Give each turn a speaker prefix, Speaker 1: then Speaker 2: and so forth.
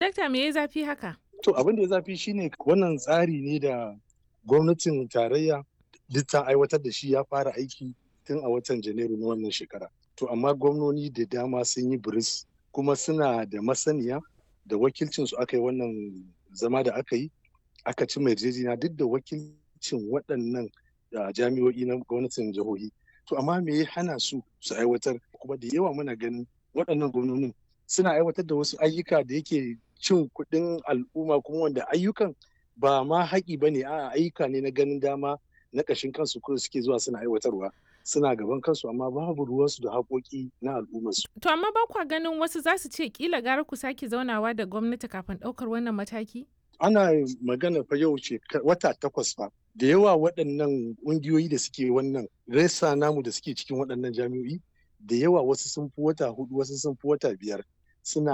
Speaker 1: dakta me ya zafi haka?
Speaker 2: To abin da ya zafi shine wannan tsari ne da gwamnatin tarayya duk ta aiwatar da shi ya fara aiki tun a watan Janairu na wannan shekara. To amma gwamnoni da dama sun yi biris kuma suna da masaniya da wakilcin su aka yi wannan zama da aka yi aka ci mai yarjejeniya duk da wakilcin waɗannan jami'o'i na gwamnatin jihohi. To amma me ya hana su su aiwatar kuma da yawa muna ganin waɗannan gwamnonin suna aiwatar da wasu ayyuka da yake cin kuɗin al'umma kuma wanda ayyukan ba ma haƙi ba ne a ayyuka ne na ganin dama na ƙashin kansu ko suke zuwa suna aiwatarwa suna gaban kansu amma babu ruwansu da haƙoƙi na al'ummarsu.
Speaker 1: To amma ba kwa ganin wasu za su ce kila gara ku sake zaunawa da gwamnati kafin ɗaukar wannan mataki?
Speaker 2: Ana magana fa yau ce wata takwas fa da yawa waɗannan ƙungiyoyi da suke wannan resa namu da suke cikin waɗannan jami'o'i da yawa wasu sun fi wata hudu wasu sun fi wata biyar suna